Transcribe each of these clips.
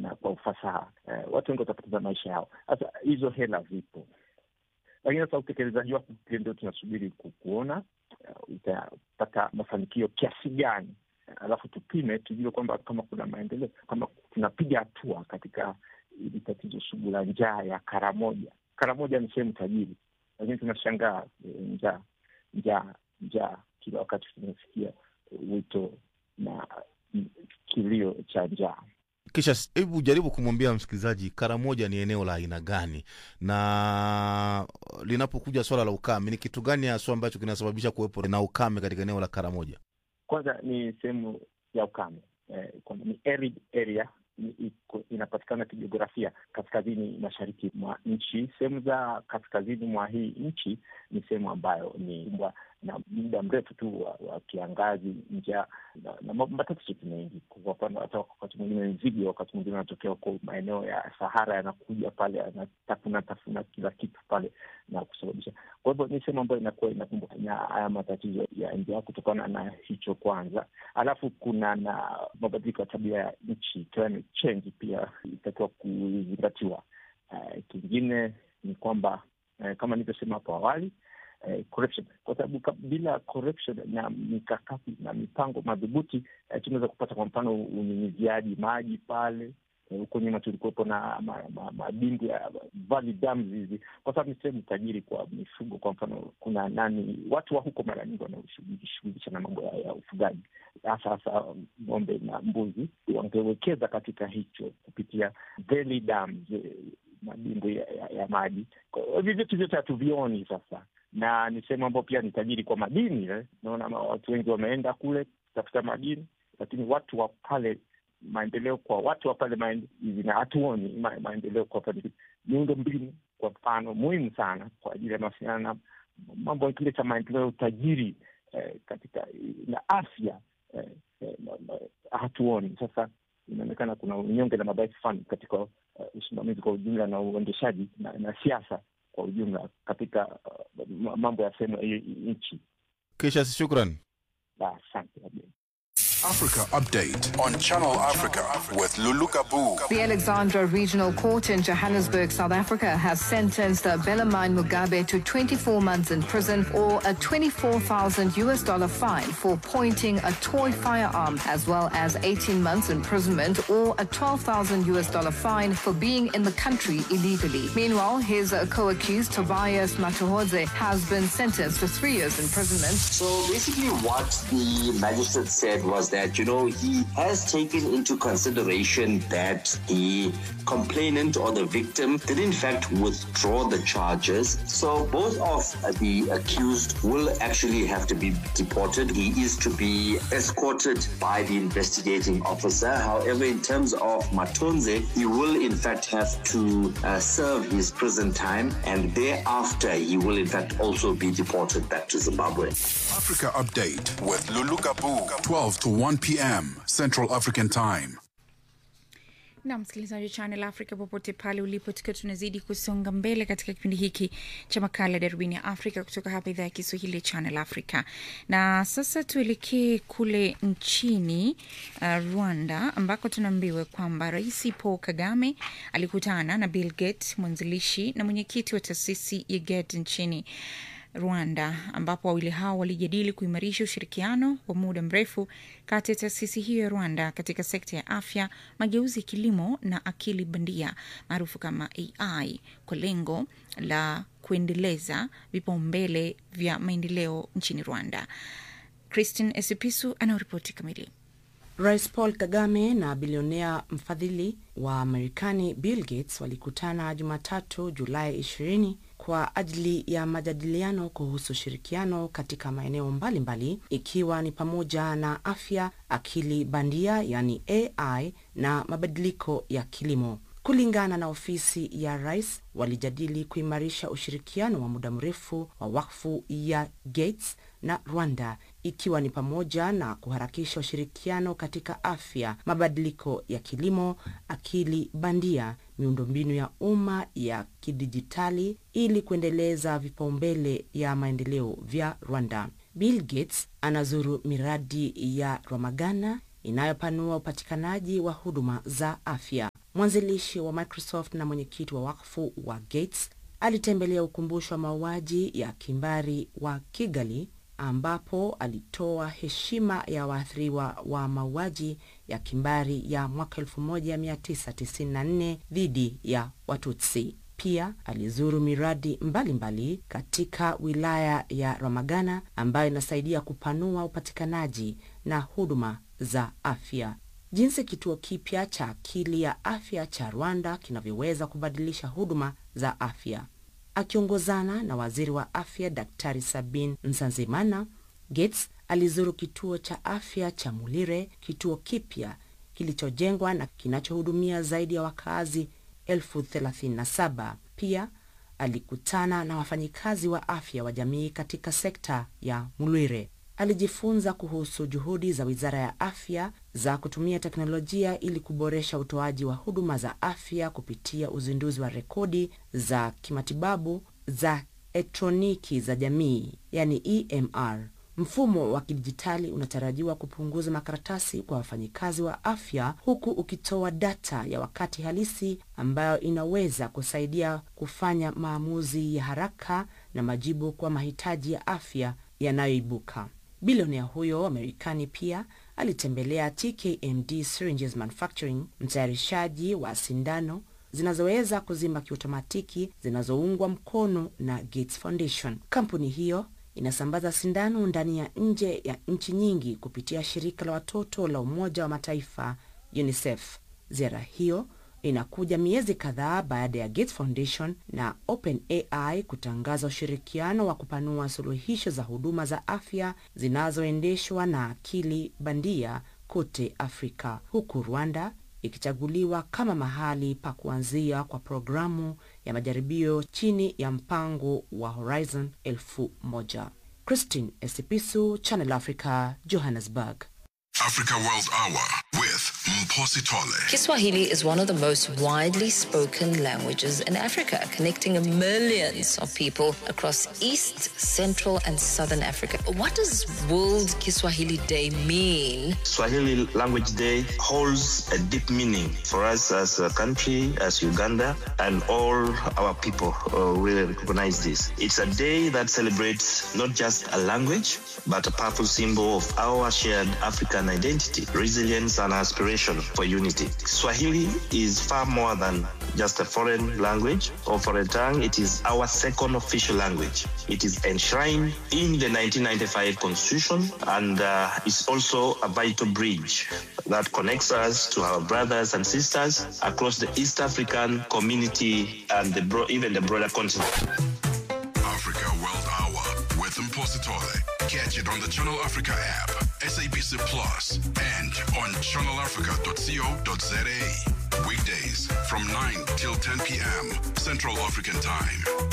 na kwa ufasaha eh, watu wengi watapoteza maisha yao. Sasa hizo hela zipo, lakini sasa utekelezaji wake ndio tunasubiri kuona uh, utapata mafanikio kiasi gani, alafu tupime tujue kwamba kama kuna maendeleo, kama tunapiga hatua katika hili tatizo sugu la njaa ya Karamoja. Karamoja ni sehemu tajiri, lakini tunashangaa njaa njaa njaa, kila wakati tunasikia wito na kilio cha njaa. Kisha hebu jaribu kumwambia msikilizaji Karamoja ni eneo la aina gani, na linapokuja swala la ukame, ni kitu gani haswa ambacho kinasababisha kuwepo na ukame katika eneo la Karamoja? Kwanza ni sehemu ya ukame eh, ni arid area inapatikana kijiografia kaskazini mashariki mwa nchi. Sehemu za kaskazini mwa hii nchi ni sehemu ambayo ni mbwa na muda mrefu tu wa, wa kiangazi, njaa na, na matatizo mengi. Kwa mfano, hata wakati mwingine nzige, wakati mwingine anatokea huko maeneo ya Sahara, yanakuja pale yanatafuna tafuna kila kitu pale na kusababisha. Kwa hivyo ni sehemu ambayo inakuwa inakumbwa na haya matatizo ya njaa kutokana na hicho kwanza, alafu kuna na mabadiliko ya tabia ya nchi, climate change, pia itakiwa kuzingatiwa. Uh, kingine ni kwamba uh, kama nilivyosema hapo awali Eh, corruption kwa sababu bila corruption na mikakati na mipango madhubuti eh, tunaweza kupata kwa mfano unyunyiziaji maji pale huko eh, nyuma tulikuwepo na madimbu ma, ma ya valley dams hizi, kwa sababu ni sehemu tajiri kwa mifugo. Kwa mfano kuna nani, watu wa huko mara nyingi wanaoshughulisha na mambo ya, ya ufugaji hasa hasa ng'ombe na mbuzi, wangewekeza katika hicho kupitia valley dams, madimbu ya, ya, ya maji. Hivi vitu vyote hatuvioni sasa na ni sehemu ambayo pia ni tajiri kwa madini eh. Naona watu wengi wameenda kule kutafuta madini, lakini watu wa pale, maendeleo kwa watu wa pale hivi, na hatuoni ma, maendeleo kwa pale. Miundo mbinu kwa mfano muhimu sana kwa ajili ya mawasiliano na mambo kile cha maendeleo, utajiri eh, katika na afya eh, eh, hatuoni. Sasa inaonekana kuna unyonge na madhaifu fulani katika usimamizi uh, kwa ujumla na uendeshaji na, na siasa kwa ujumla katika uh, mambo ya sehemu hii nchi. Kisha shukran, asante. Africa Update on Channel Africa with Lulu Kabu. The Alexandra Regional Court in Johannesburg, South Africa, has sentenced Belamine Mugabe to 24 months in prison or a 24,000 US dollar fine for pointing a toy firearm, as well as 18 months imprisonment or a 12,000 US dollar fine for being in the country illegally. Meanwhile, his co-accused Tobias Matuhodze has been sentenced to three years imprisonment. So basically, what the magistrate said was that, you know, he has taken into consideration that the complainant or the victim did in fact withdraw the charges. So both of the accused will actually have to be deported. He is to be escorted by the investigating officer. However, in terms of Matonze, he will in fact have to uh, serve his prison time and thereafter he will in fact also be deported back to Zimbabwe. Africa Update with Lulu Kabu, 12 to 1 p.m. Central African Time. na msikilizaji wa Channel Africa popote pale ulipo, tukiwa tunazidi kusonga mbele katika kipindi hiki cha makala darubini ya Afrika kutoka hapa idhaa ya Kiswahili ya Channel Africa. Na sasa tuelekee kule nchini uh, Rwanda ambako tunaambiwa kwamba Rais Paul Kagame alikutana na Bill Gates, mwanzilishi na mwenyekiti wa taasisi ya Gates nchini Rwanda ambapo wawili hao walijadili kuimarisha ushirikiano wa muda mrefu kati ya taasisi hiyo ya Rwanda katika sekta ya afya, mageuzi ya kilimo na akili bandia maarufu kama AI kwa lengo la kuendeleza vipaumbele vya maendeleo nchini Rwanda. Christine Esipisu anaoripoti kamili. Rais Paul Kagame na bilionea mfadhili wa Marekani Bill Gates walikutana Jumatatu Julai 20 kwa ajili ya majadiliano kuhusu ushirikiano katika maeneo mbalimbali ikiwa ni pamoja na afya, akili bandia yani AI na mabadiliko ya kilimo. Kulingana na ofisi ya rais, walijadili kuimarisha ushirikiano wa muda mrefu wa wakfu ya Gates na Rwanda ikiwa ni pamoja na kuharakisha ushirikiano katika afya, mabadiliko ya kilimo, akili bandia, miundombinu ya umma ya kidijitali ili kuendeleza vipaumbele ya maendeleo vya Rwanda. Bill Gates anazuru miradi ya Ramagana inayopanua upatikanaji wa huduma za afya. Mwanzilishi wa Microsoft na mwenyekiti wa wakfu wa Gates alitembelea ukumbusho wa mauaji ya kimbari wa Kigali ambapo alitoa heshima ya waathiriwa wa mauaji ya kimbari ya mwaka 1994 dhidi ya Watutsi. Pia alizuru miradi mbalimbali mbali katika wilaya ya Ramagana ambayo inasaidia kupanua upatikanaji na huduma za afya. Jinsi kituo kipya cha akili ya afya cha Rwanda kinavyoweza kubadilisha huduma za afya. Akiongozana na waziri wa afya Daktari Sabin Nsanzimana, Gates alizuru kituo cha afya cha Mulire, kituo kipya kilichojengwa na kinachohudumia zaidi ya wakazi elfu thelathini na saba. Pia alikutana na wafanyikazi wa afya wa jamii katika sekta ya Mulire. Alijifunza kuhusu juhudi za wizara ya afya za kutumia teknolojia ili kuboresha utoaji wa huduma za afya kupitia uzinduzi wa rekodi za kimatibabu za elektroniki za jamii, yani EMR. Mfumo wa kidijitali unatarajiwa kupunguza makaratasi kwa wafanyikazi wa afya huku ukitoa data ya wakati halisi ambayo inaweza kusaidia kufanya maamuzi ya haraka na majibu kwa mahitaji ya afya yanayoibuka. Bilionea huyo wa Marekani pia alitembelea TKMD Syringes Manufacturing, mtayarishaji wa sindano zinazoweza kuzimba kiotomatiki zinazoungwa mkono na Gates Foundation. Kampuni hiyo inasambaza sindano ndani ya nje ya nchi nyingi kupitia shirika la watoto la Umoja wa Mataifa UNICEF. Ziara hiyo inakuja miezi kadhaa baada ya Gates Foundation na OpenAI kutangaza ushirikiano wa kupanua suluhisho za huduma za afya zinazoendeshwa na akili bandia kote Afrika, huku Rwanda ikichaguliwa kama mahali pa kuanzia kwa programu ya majaribio chini ya mpango wa Horizon elfu moja. Christine Esipisu, Channel Africa, Johannesburg. Africa World Hour with Mposi Tole. Kiswahili is one of the most widely spoken languages in Africa, connecting millions of people across East, Central, and Southern Africa. What does World Kiswahili Day mean? Swahili Language Day holds a deep meaning for us as a country, as Uganda, and all our people uh, really recognize this. It's a day that celebrates not just a language, but a powerful symbol of our shared African identity, resilience, and aspiration for unity. Swahili is far more than just a foreign language or foreign tongue. It is our second official language. It is enshrined in the 1995 Constitution and uh, is also a vital bridge that connects us to our brothers and sisters across the East African community and the bro- even the broader continent. Africa World Hour with Mposi Tole. Catch it on the Channel Africa app, SABC Plus, and on channelafrica.co.za. Weekdays from 9 till 10 p.m. Central African Time.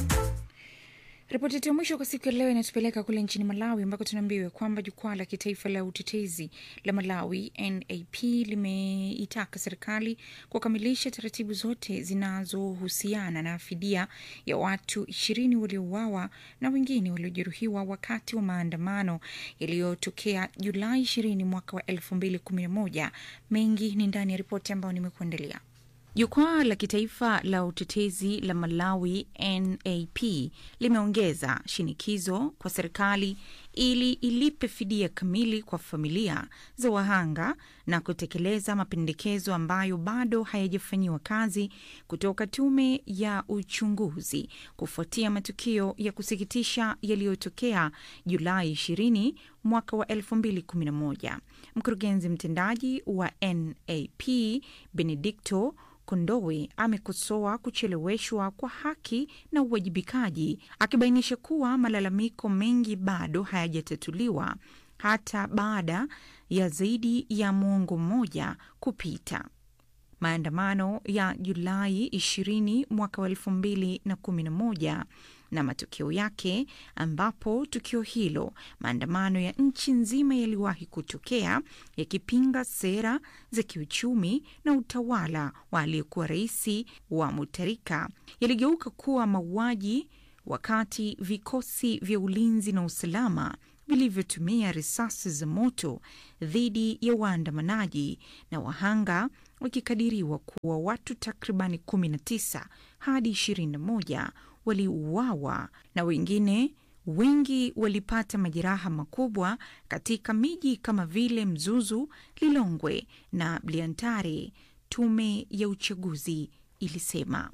Ripoti yetu ya mwisho kwa siku ya leo inatupeleka kule nchini Malawi ambako tunaambiwa kwamba jukwaa la kitaifa la utetezi la Malawi NAP limeitaka serikali kukamilisha taratibu zote zinazohusiana na fidia ya watu ishirini waliouawa na wengine waliojeruhiwa wakati wa maandamano yaliyotokea Julai ishirini mwaka wa elfu mbili kumi na moja. Mengi ni ndani ya ripoti ambayo nimekuandalia. Jukwaa la kitaifa la utetezi la Malawi NAP limeongeza shinikizo kwa serikali ili ilipe fidia kamili kwa familia za wahanga na kutekeleza mapendekezo ambayo bado hayajafanyiwa kazi kutoka tume ya uchunguzi kufuatia matukio ya kusikitisha yaliyotokea Julai 20 mwaka wa 2011. Mkurugenzi mtendaji wa NAP Benedicto Kondowe amekosoa kucheleweshwa kwa haki na uwajibikaji, akibainisha kuwa malalamiko mengi bado hayajatatuliwa hata baada ya zaidi ya mwongo mmoja kupita. Maandamano ya Julai 20 mwaka wa 2011 na matokeo yake, ambapo tukio hilo, maandamano ya nchi nzima yaliwahi kutokea yakipinga sera za kiuchumi na utawala wa aliyekuwa rais wa Mutarika, yaligeuka kuwa mauaji, wakati vikosi vya ulinzi na usalama vilivyotumia risasi za moto dhidi ya waandamanaji na wahanga wakikadiriwa kuwa watu takribani 19 hadi 21 waliuawa na wengine wengi walipata majeraha makubwa katika miji kama vile Mzuzu, Lilongwe na Bliantare, tume ya uchaguzi ilisema.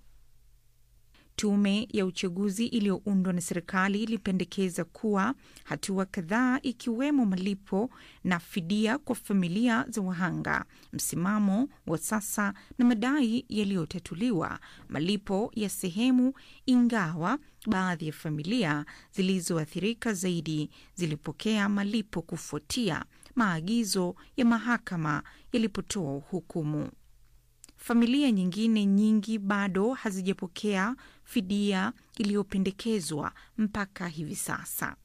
Tume ya uchaguzi iliyoundwa na serikali ilipendekeza kuwa hatua kadhaa ikiwemo malipo na fidia kwa familia za wahanga, msimamo wa sasa na madai yaliyotatuliwa, malipo ya sehemu, ingawa baadhi ya familia zilizoathirika zaidi zilipokea malipo kufuatia maagizo ya mahakama yalipotoa hukumu. Familia nyingine nyingi bado hazijapokea fidia iliyopendekezwa mpaka hivi sasa.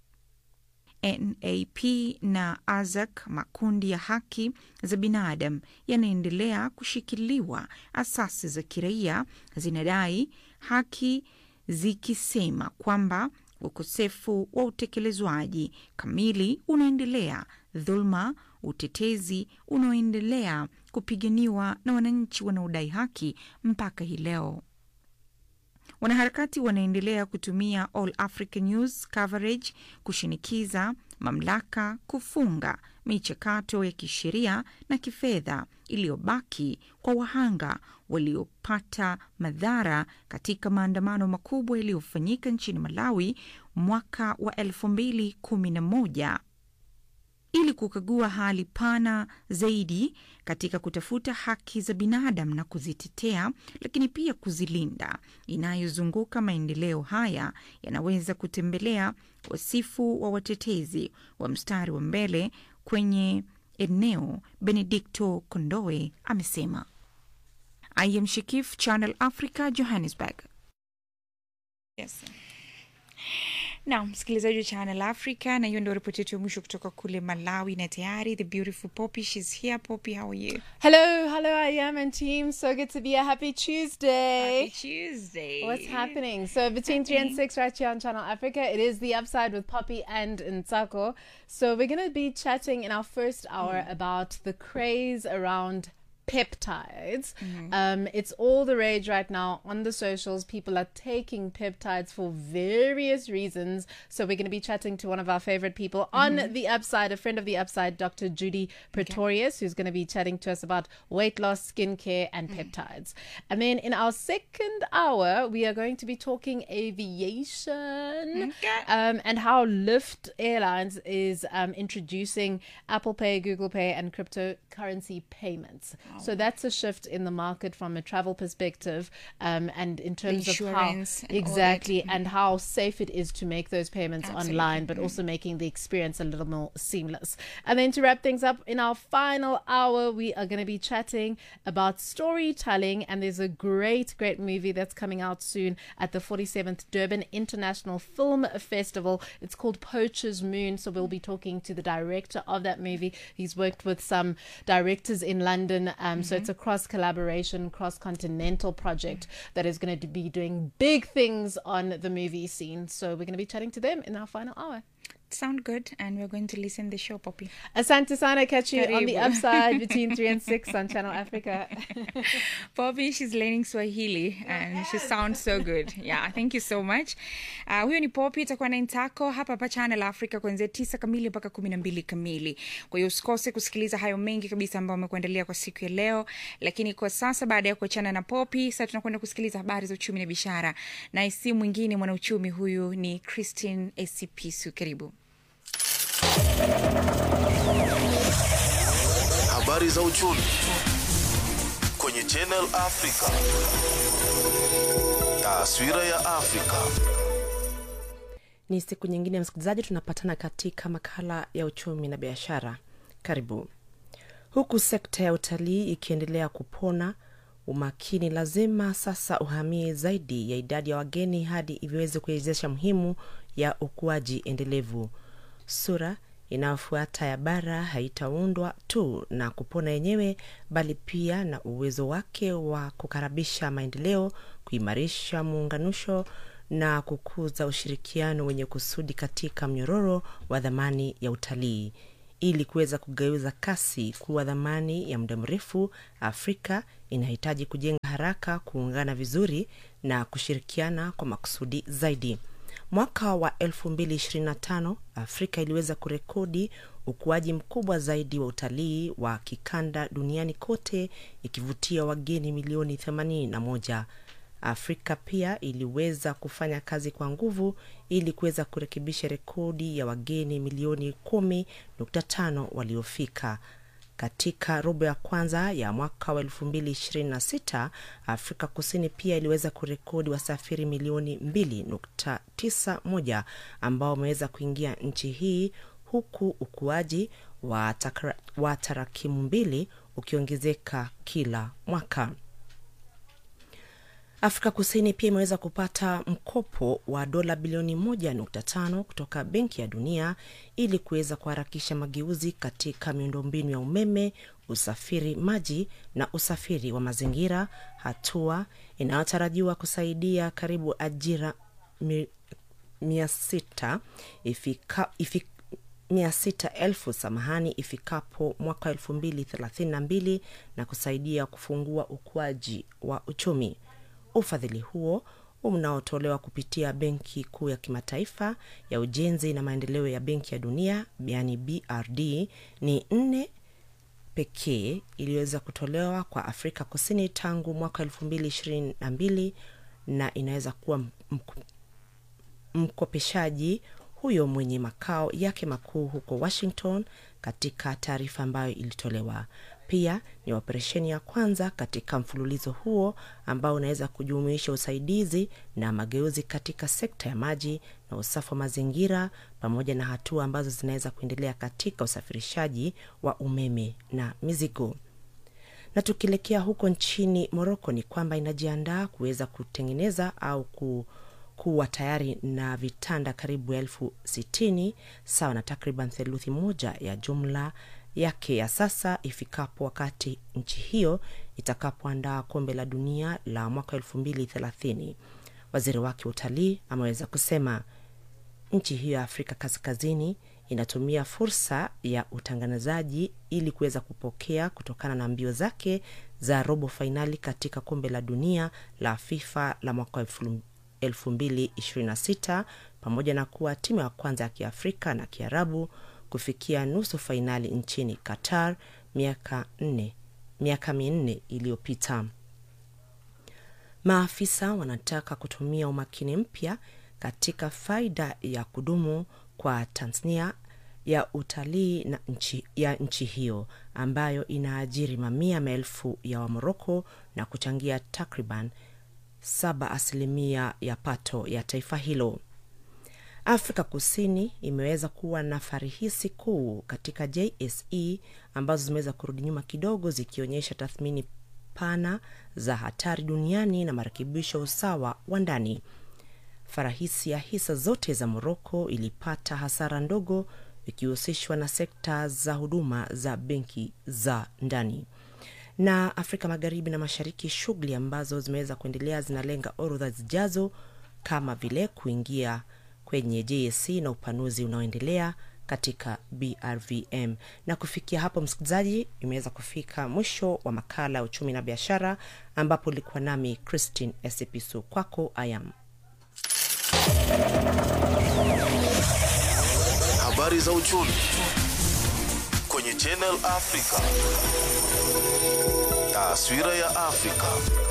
NAP na AZAK, makundi ya haki za binadamu, yanaendelea kushikiliwa. Asasi za kiraia zinadai haki zikisema kwamba ukosefu wa utekelezwaji kamili unaendelea, dhuluma, utetezi unaoendelea kupiganiwa na wananchi wanaodai haki mpaka hii leo. Wanaharakati wanaendelea kutumia All Africa News coverage kushinikiza mamlaka kufunga michakato ya kisheria na kifedha iliyobaki kwa wahanga waliopata madhara katika maandamano makubwa yaliyofanyika nchini Malawi mwaka wa elfu mbili kumi na moja ili kukagua hali pana zaidi katika kutafuta haki za binadamu na kuzitetea, lakini pia kuzilinda, inayozunguka maendeleo haya yanaweza kutembelea wasifu wa watetezi wa mstari wa mbele kwenye eneo. Benedicto Kondoe amesema. I am Shikif, Channel Africa, Johannesburg. Yes. na msikilizaji wa Channel Africa, na hiyo ndio ripoti yetu ya mwisho kutoka kule Malawi, na tayari the beautiful Poppy, she's here. Poppy, how are you? Hello, hello, I am and team. So good to be here. Happy Tuesday. Happy Tuesday. What's happening? So between three and six, right here on Channel Africa, it is the upside with Poppy and Nsako. So we're gonna be chatting in our first hour about the craze around peptides. Um, it's all the rage right now on the socials. People are taking peptides for various reasons. So we're going to be chatting to one of our favorite people on the upside, a friend of the upside, Dr. Judy Pretorius, who's going to be chatting to us about weight loss, skincare, and peptides. And then in our second hour, we are going to be talking aviation um, and how Lyft Airlines is um, introducing Apple Pay, Google Pay, and cryptocurrency payments. So that's a shift in the market from a travel perspective, um, and in terms of how Insurance and all that. exactly and how safe it is to make those payments Absolutely. online, but also making the experience a little more seamless. And then to wrap things up, in our final hour, we are going to be chatting about storytelling, and there's a great, great movie that's coming out soon at the 47th Durban International Film Festival. It's called Poacher's Moon. So we'll be talking to the director of that movie. He's worked with some directors in London. Um, So it's a cross collaboration, cross continental project that is going to be doing big things on the movie scene. So we're going to be chatting to them in our final hour. Sound good, and we're going to listen the show, Poppy. Asante sana, catch you on the Karibu. upside between 3 and 6 on Channel Africa. Poppy, she's learning Swahili and she sounds so good. Yeah, thank you so much. Uh, huyo ni Poppy, itakuwa na Intako hapa hapa Channel Africa kuanzia tisa kamili mpaka kumi na mbili kamili. Kwa hiyo usikose kusikiliza hayo mengi kabisa ambayo amekuandalia kwa siku ya leo. Lakini kwa sasa, baada ya kuachana na Poppy, sasa tunakwenda kusikiliza habari za uchumi na biashara, na si mwingine mwanauchumi huyu ni Christine Esipisu. Karibu. Habari za uchumi kwenye Channel Africa. Taswira ya Afrika. Ni siku nyingine ya msikilizaji, tunapatana katika makala ya uchumi na biashara. Karibu. Huku sekta ya utalii ikiendelea kupona, umakini lazima sasa uhamie zaidi ya idadi ya wageni hadi iviweze kuwezesha muhimu ya ukuaji endelevu. Sura inayofuata ya bara haitaundwa tu na kupona yenyewe, bali pia na uwezo wake wa kukaribisha maendeleo, kuimarisha muunganisho na kukuza ushirikiano wenye kusudi katika mnyororo wa dhamani ya utalii ili kuweza kugeuza kasi kuwa dhamani ya muda mrefu afrika inahitaji kujenga haraka kuungana vizuri na kushirikiana kwa makusudi zaidi mwaka wa 225 afrika iliweza kurekodi ukuaji mkubwa zaidi wa utalii wa kikanda duniani kote ikivutia wageni milioni 81 afrika pia iliweza kufanya kazi kwa nguvu ili kuweza kurekebisha rekodi ya wageni milioni 1.5 waliofika katika robo ya kwanza ya mwaka wa 226 afrika kusini pia iliweza kurekodi wasafiri milioni 291 ambao wameweza kuingia nchi hii huku ukuaji wa, takra, wa tarakimu mbili ukiongezeka kila mwaka afrika kusini pia imeweza kupata mkopo wa dola bilioni 1.5 kutoka benki ya dunia ili kuweza kuharakisha mageuzi katika miundombinu ya umeme usafiri maji na usafiri wa mazingira hatua inayotarajiwa kusaidia karibu ajira mi, mia sita ifika, ifika mia sita elfu samahani ifikapo mwaka elfu mbili thelathini na mbili na kusaidia kufungua ukuaji wa uchumi ufadhili huo unaotolewa kupitia benki kuu ya kimataifa ya ujenzi na maendeleo ya benki ya dunia yani brd ni nne pekee iliyoweza kutolewa kwa afrika kusini tangu mwaka elfu mbili ishirini na mbili na inaweza kuwa mkopeshaji huyo mwenye makao yake makuu huko washington katika taarifa ambayo ilitolewa pia ni operesheni ya kwanza katika mfululizo huo ambao unaweza kujumuisha usaidizi na mageuzi katika sekta ya maji na usafi wa mazingira pamoja na hatua ambazo zinaweza kuendelea katika usafirishaji wa umeme na mizigo na tukielekea huko nchini moroko ni kwamba inajiandaa kuweza kutengeneza au ku kuwa tayari na vitanda karibu elfu sitini sawa na takriban theluthi moja ya jumla yake ya sasa ifikapo wakati nchi hiyo itakapoandaa kombe la dunia la mwaka elfu mbili thelathini waziri wake wa utalii ameweza kusema nchi hiyo ya afrika kaskazini inatumia fursa ya utangazaji ili kuweza kupokea kutokana na mbio zake za robo fainali katika kombe la dunia la fifa la mwaka 226 pamoja na kuwa timu ya kwanza ya kiafrika na kiarabu kufikia nusu fainali nchini qatar miaka nne miaka minne iliyopita maafisa wanataka kutumia umakini mpya katika faida ya kudumu kwa tanzania ya utalii na nchi, ya nchi hiyo ambayo inaajiri mamia maelfu ya wamoroko na kuchangia takriban saba asilimia ya pato ya taifa hilo afrika kusini imeweza kuwa na farihisi kuu katika jse ambazo zimeweza kurudi nyuma kidogo zikionyesha tathmini pana za hatari duniani na marekebisho usawa wa ndani farahisi ya hisa zote za moroko ilipata hasara ndogo ikihusishwa na sekta za huduma za benki za ndani na afrika magharibi na mashariki shughuli ambazo zimeweza kuendelea zinalenga orodha zijazo kama vile kuingia kwenye jsc na upanuzi unaoendelea katika brvm na kufikia hapo msikilizaji imeweza kufika mwisho wa makala ya uchumi na biashara ambapo ulikuwa nami christine esepisu kwako ayam habari za uchumi kwenye channel africa taswira ya afrika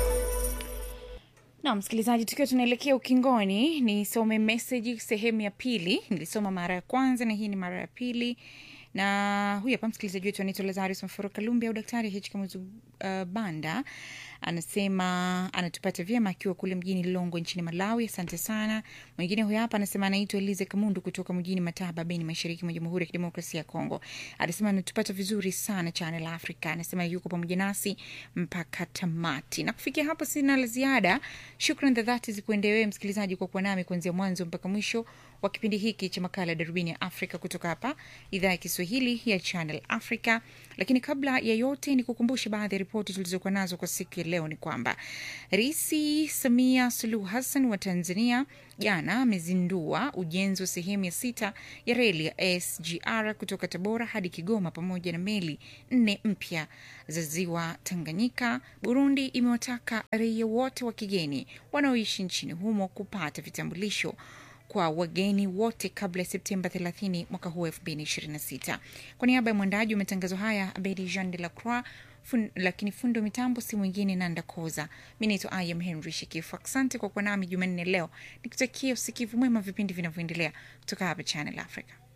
na msikilizaji tukiwa tunaelekea ukingoni nisome meseji sehemu ya pili nilisoma mara ya kwanza na hii ni mara ya pili na huyu hapa msikilizaji wetu anaitwa lazarus mforo kalumbi au daktari hkamuzu uh, banda anasema anatupata vyema akiwa kule mjini longo nchini malawi asante sana mwingine huyo hapa anasema anaitwa elize kamundu kutoka mjini mataba beni mashariki mwa jamhuri ya kidemokrasia ya kongo anasema anatupata vizuri sana channel africa anasema yuko pamoja nasi mpaka tamati na kufikia hapo sina la ziada shukran za dhati zikuendewewe msikilizaji kwa kuwa nami kuanzia mwanzo mpaka mwisho wa kipindi hiki cha makala ya darubini ya afrika kutoka hapa idhaa ya kiswahili ya channel africa Lakini kabla ya yote, ni kukumbushe baadhi ya ripoti tulizokuwa nazo kwa siku ya leo. Ni kwamba Rais Samia Suluhu Hassan wa Tanzania jana amezindua ujenzi wa sehemu ya sita ya reli ya SGR kutoka Tabora hadi Kigoma pamoja na meli nne mpya za ziwa Tanganyika. Burundi imewataka raia wote wa kigeni wanaoishi nchini humo kupata vitambulisho kwa wageni wote kabla ya Septemba 30 mwaka huu 2026. Kwa niaba ya mwandaji wa matangazo haya Abedi Jean de la Croix fun, lakini fundo mitambo si mwingine Nanda Koza. Mi naitwa Ayam Henry Shikifu. Asante kwa kuwa nami Jumanne leo, nikutakia usikivu mwema vipindi vinavyoendelea kutoka hapa Channel Africa.